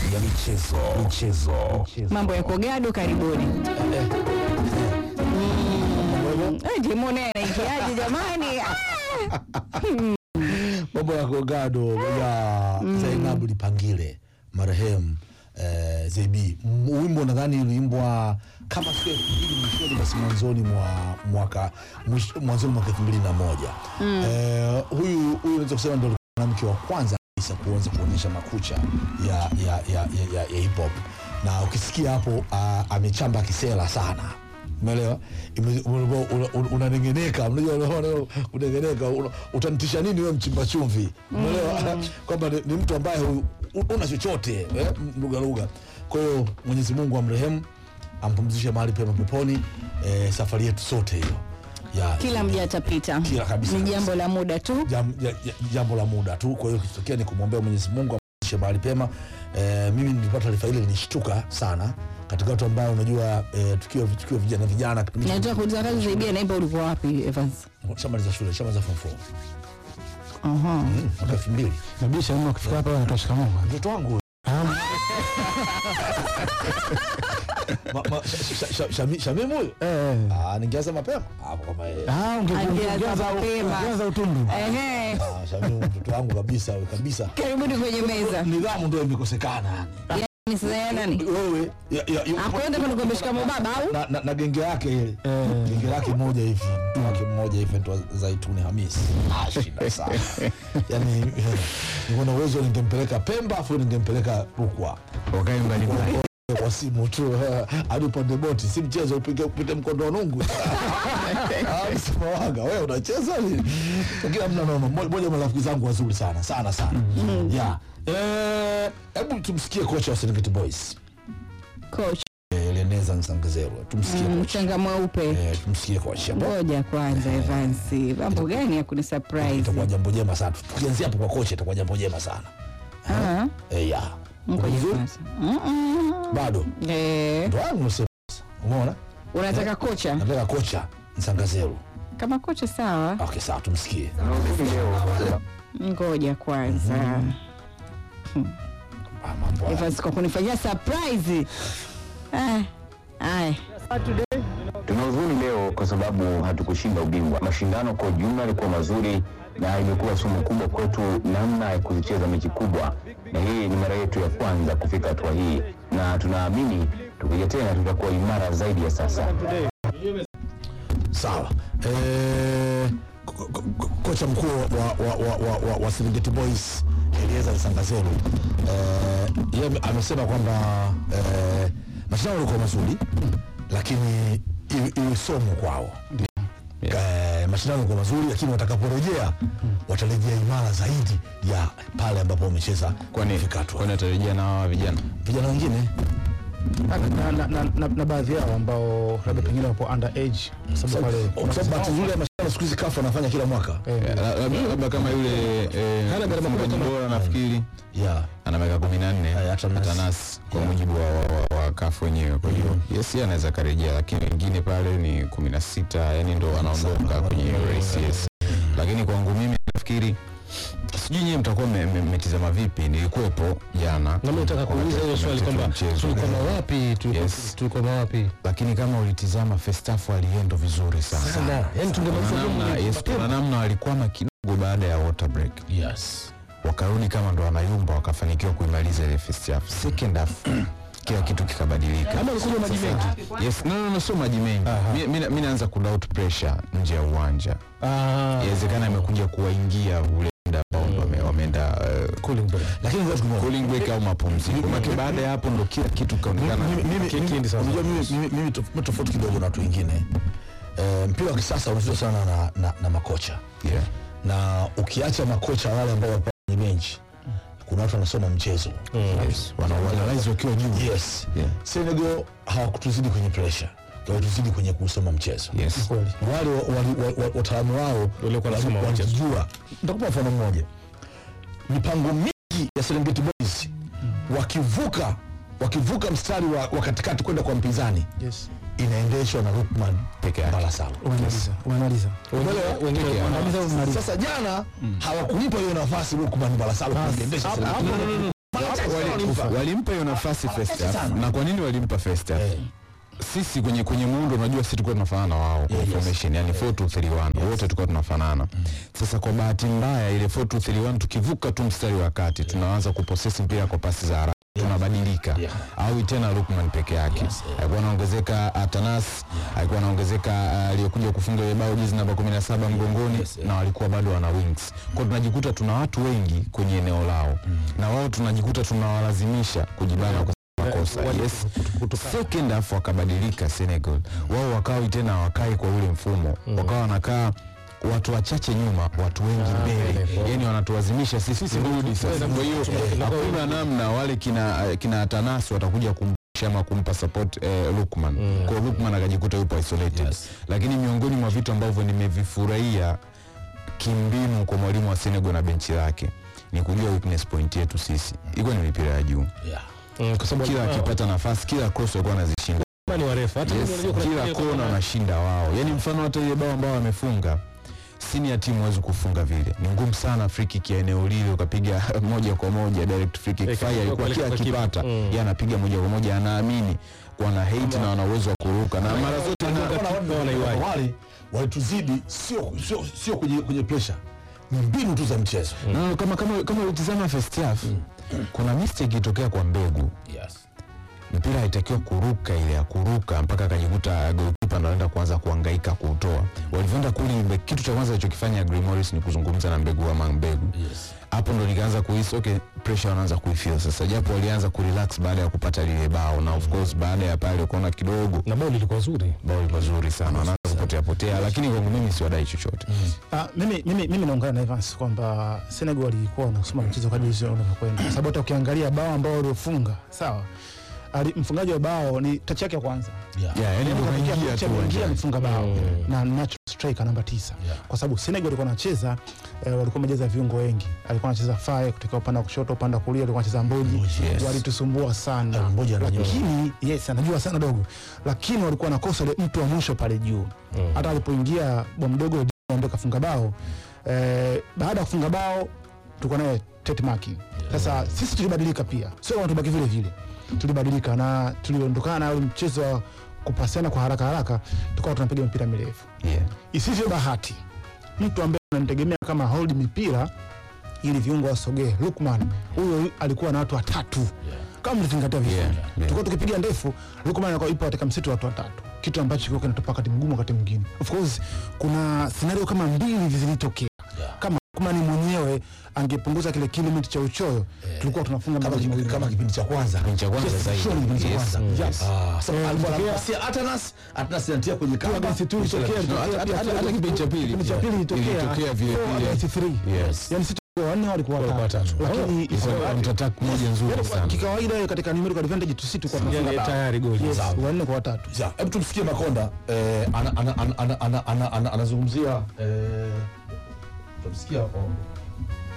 ya michezo michezo Mambo ya kogado, karibuni. Mm. Eh, Jimone anaingiaje jamani? Ah! mambo ya kogado ya Zainabu Lipangile marehemu eh, Zebi M- wimbo nadhani uliimbwa kama sio elfu mbili mwishoni basi mwanzoni mwa mwaka mwish- mwanzoni mwaka elfu mbili na moja eh, huyu huyu naweza kusema ndio alikuwa mwanamke wa kwanza kabisa kuanza kuonyesha makucha ya, ya, ya, ya, ya, ya hip hop na ukisikia hapo ah, amechamba kisela sana umeelewa Ime- una- una- una- unanengeneka unajua unaona kunengeneka una- utanitisha nini wewe mchimba chumvi umeelewa kwamba ni, ni mtu ambaye hu- hu- una chochote eh, lugha lugha kwa hiyo mwenyezi mungu amrehemu ampumzishe mahali pema peponi eh, safari yetu sote hiyo ya Kila mja atapita, Kila kabisa, ni kabisa. jambo la muda tu. jam, ja, ja, jambo la muda tu kwa hiyo kitokea ni kumwombea mwenyezi mungu amrudishe mahali pema eh, mimi nilipata taarifa ile nilishtuka sana katika watu ambao unajua eh, tukiwa tukiwa vijana vijana kipindi Nataka kuuliza kazi zaidi naimba, ulikuwa wapi Evans? shamaliza shule shamaliza form four Aha. Mm, mwaka elfu mbili Nabisha mimi ukifika hapa wanatoa shikamoo. mtoto wangu huyo. Ma- ma- sha- sha- sha- Shami- Shamimu huyo Eh. Ah, ningeanza mapema hapo kama yeye. Ah, unge- Angeanza ungeanza mapema. ungeanza utundu. Ehe. Ah, Shamimu mtoto wangu kabisa wewe, kabisa Karibuni kwenye meza. nidhamu ndio imekosekana yani Ni sasa ya nani? wewe ya- ya- ya- Akwenda kwenda kuambia shikamoo baba au? na, na, na genge yake ile Eh. genge lake moja hivi mtu wake mmoja hivi anaitwa Zaituni Hamisi ah, shida sana yani niko na uwezo ningempeleka Pemba afu ningempeleka Rukwa Wakae mbali mbali. kwa simu tu hadi upande boti si mchezo upige upite mkondo wa nungu Ah, sema waga wewe unacheza nini lakini hamna noma Mmoja- mmoja wa marafiki zangu wazuri sana sana sana yeah eh hebu tumsikie kocha wa Serengeti Boys Coach, eh, Eleneza Nsangazerwa tumsikie kocha mchanga mweupe. eh tumsikie kocha Ngoja kwanza Evans. Mambo gani ya kuni surprise? itakuwa jambo jema sana tukianzia hapo kwa kocha itakuwa jambo jema sana Ah, eh ya Uko ngoja vizuri? kwanza. Mm, mm. bado Eh, ndo wangu nasema umeona unataka kocha? nataka kocha Nsangazeru Kama kocha sawa. okay sawa tumsikie Ngoja kwanza. ah, mambo haya. Evans kwa kunifanyia surprise. Ah, aya. Tuna huzuni leo kwa sababu hatukushinda ubingwa. Mashindano kwa ujumla yalikuwa mazuri na imekuwa somo kubwa kwetu namna ya kuzicheza mechi kubwa, na hii ni mara yetu ya kwanza kufika hatua hii, na tunaamini tukija tena tutakuwa imara zaidi ya sasa. sawa eh, ko- ko- ko- kocha mkuu wa, wa, wa, wa, wa, wa Serengeti Boys Elieza Nsangazeru eh, yeye ame- amesema kwamba eh, mashindano yalikuwa mazuri lakini iwe- iwe somo kwao Eh, mashindano yalikuwa mazuri lakini watakaporejea watarejea imara zaidi ya pale ambapo wamecheza kwani kufika hatua. kwani atarejea na hawa vijana vijana wengine Na, na, na, na, na, na baadhi yao ambao labda pengine wapo under age kwa sababu pale kwa sababu bahati nzuri ya mashindano siku hizi kafu wanafanya kila mwaka Eh, La- labda labda kama yule eh, Hana gharama kubwa mfungaji kama- bora nafikiri yeah. ana miaka kumi na nne Eh, Atanas. Atanas kwa mujibu wa, wa, wa kafu wenyewe kwa hiyo yes yeye anaweza karejea lakini wengine pale ni kumi na sita yani ndo wanaondoka kwenye hiyo race yes lakini kwangu mimi nafikiri sijui nyie mtakuwa mme- mme- mmetizama vipi nilikuwepo jana na mimi nataka kuuliza hiyo wakati swali tunacheza kwamba mchezo. tulikwama wapi tuliko- Yes. tulikwama wapi lakini kama ulitizama Festafu aliendo vizuri sana sana yani tungemaliza Kuna namna- game yes, mapema. kuna namna walikwama kidogo baada ya water break yes. wakarudi kama ndo wanayumba wakafanikiwa kuimaliza ile first half second half kila kitu kikabadilika Kama walikunywa maji Sasa- yes no, no, no, sio maji mengi Mi- mi na- mi naanza kudoubt pressure nje ya uwanja Ah, inawezekana amekuja kuwaingia ule muda ambao ndo wame- wameenda uh, cooling break. lakini ngoja tukumbuke. cooling break au mapumziko make baada ya hapo ndo kila kitu kaonekana Mimi- mimi- Ki- mimi- kiendi sawa. unajua mimi- mimi- mimi tof- mimi tofauti kidogo na watu wengine Eh, mpira wa kisasa unachezwa sana na, na, na makocha yeah. na ukiacha makocha wale ambao wapo kwenye benchi kuna watu wanasoma mchezo yes. wanaanalyze wakiwa juu yes Yeah. Senegal hawakutuzidi kwenye pressure walituzidi kwenye kusoma mchezo yes. Kweli. wale wa- wali- wa- wa- wataalamu wao Waliokuwa wanasoma wali- mchezo. walijua nitakupa mfano mmoja mipango mingi ya Serengeti Boys wakivuka wakivuka mstari wa, wa katikati kwenda kwa mpinzani Yes. inaendeshwa na Lukman Peke yake. Balasalo Umemaliza. Umemaliza. Umeelewa? Wengine wanamaliza umemaliza. Sasa jana hawakumpa hiyo nafasi Lukman Balasalo kuendesha hapo- Serengeti. hapo- Wali- walimpa hiyo nafasi first half. sana. na kwa nini walimpa first half? Eh. sisi kwenye kwenye muundo unajua sisi tulikuwa tunafanana na wao kwa Yeah, yes. formation yani 4231 wote tulikuwa tunafanana sasa kwa bahati mbaya ile 4231 tukivuka tu mstari wa kati tunaanza kupossess mpira kwa pasi za haraka tunabadilika Yeah. au tena Lukman peke yake alikuwa anaongezeka Atanas alikuwa anaongezeka uh, aliyekuja kufunga ile bao jezi namba 17 mgongoni Yes, yeah. na walikuwa bado wana wings kwa tunajikuta tuna watu wengi kwenye eneo lao na wao tunajikuta tunawalazimisha kujibana kwa makosa yes second half wakabadilika Senegal wao wakawa tena hawakai kwa ule mfumo wakawa wanakaa watu wachache nyuma watu wengi mbele yani wanatuwazimisha sisi turudi sasa kwa hiyo hakuna namna wale kina kina Tanasi watakuja kumpusha ama kumpa support eh, Lukman kwa hiyo Lukman akajikuta yupo isolated Yes. lakini miongoni mwa vitu ambavyo nimevifurahia kimbinu kwa mwalimu wa Senegal na benchi lake ni kujua weakness point yetu sisi iko ni mipira ya juu Yeah. Mm, kwa sababu kila walikuwa- akipata nafasi kila cross walikuwa wanazishinda ni warefu hata yes, mimi unajua kuna kila kile kona kuna- wanashinda wao yani mfano hata ile bao ambao wamefunga sini ya timu hawezi kufunga vile ni ngumu sana free kick ya eneo lile ukapiga moja kwa moja direct free kick Eh, fire kwa- ilikuwa kwa- kila kwa kipa. akipata Mm. yeye anapiga moja kwa moja anaamini kwa na hate na wana uwezo wa kuruka na mara zote na Wana- wana- wanaiwahi. wale walituzidi sio sio sio kwenye kwenye pressure ni mbinu tu za mchezo na kama kama kama ulitizama first half kuna mistake ilitokea kwa mbegu yes mpira haitakiwa kuruka ile ya kuruka mpaka akajikuta goalkeeper ndo anaenda kuanza kuhangaika kuutoa. Walivyoenda kule, mbe- kitu cha kwanza alichokifanya Gray Morris ni kuzungumza na Mbegu ama Mbegu. yes Hapo ndo nikaanza kuhisi okay, pressure wanaanza kuifeel sasa, japo walianza kurelax baada ya kupata lile bao, na of course baada ya pale ukaona kidogo na bao lilikuwa zuri bao lilikuwa zuri sana, wanaanza kupotea potea, lakini kwangu mimi siwadai chochote. Ah, mimi, mimi, mimi naungana na Evans kwamba Senegal walikuwa wanasoma mchezo kadri jinsi unavyokwenda, kwa sababu hata ukiangalia bao ambao waliofunga sawa, ali, mfungaji wa bao ni tachi yake ya kwanza yeah Yeah, yani ndo Kaingia kaingia mechi, tu ameingia uwanjani. amefunga bao na natural striker namba tisa Yeah. kwa sababu Senegal walikuwa wanacheza eh, walikuwa wamejeza viungo wengi, alikuwa anacheza Faye kutoka upande wa kushoto, upande wa kulia alikuwa anacheza Mboji, Yes. walitusumbua sana Eh, Mboji anajua. lakini yes, anajua sana dogo, lakini walikuwa nakosa ile mtu wa mwisho pale juu. Hata alipoingia bwa mdogo ndio kafunga bao eh, baada ya kufunga bao tulikuwa naye Tet Maki. Sasa sisi tulibadilika pia, sio kama tubaki vile vile, tulibadilika na tuliondokana na ule mchezo wa kupasiana kwa haraka haraka, tukawa tunapiga mipira mirefu. Yeah. Isivyo bahati, mtu ambaye unamtegemea kama hold mipira ili viungo wasogee, Lukman huyo alikuwa na watu watatu kama mlizingatia vizuri Yeah, yeah. tulikuwa tukipiga ndefu, Lukman alikuwa ipo katika msitu wa watu watatu, kitu ambacho kilikuwa kinatupa wakati mgumu wakati mwingine. Of course kuna scenario kama mbili hivi zilitokea Yeah. kama Lukman mwenyewe angepunguza kile kilimiti cha uchoyo, tulikuwa tunafunga kama magoli kipi- mawili. kama kipindi cha kwanza Kipindi cha kwanza Yes, zaidi. sure, kipindi cha Yes, kwanza. mm, Yeah. yes. Ah, so Eh, alikuwa ilitokea- anapasia Atanas Atanas anatia kwenye kamba Against two ilitokea, No, ilitokea hata- pia hata- hata kile- kipindi cha pili. kipindi cha pili ilitokea Ilitokea vile four vile. against three. Yes. Yani sisi tulikuwa wanne walikuwa Walikuwa watatu, watatu. lakini Ilikuwa isiyo- counter-attack moja nzuri Yani sana. kikawaida katika numerical advantage tu sisi tulikuwa tunafunga Yani bao. tayari goli. Yes, Sawa. wanne kwa watatu. Ya, hebu tumsikie Makonda eh, ana- ana- ana- ana- ana- ana- ana- anazungumzia eh, tumsikia oh,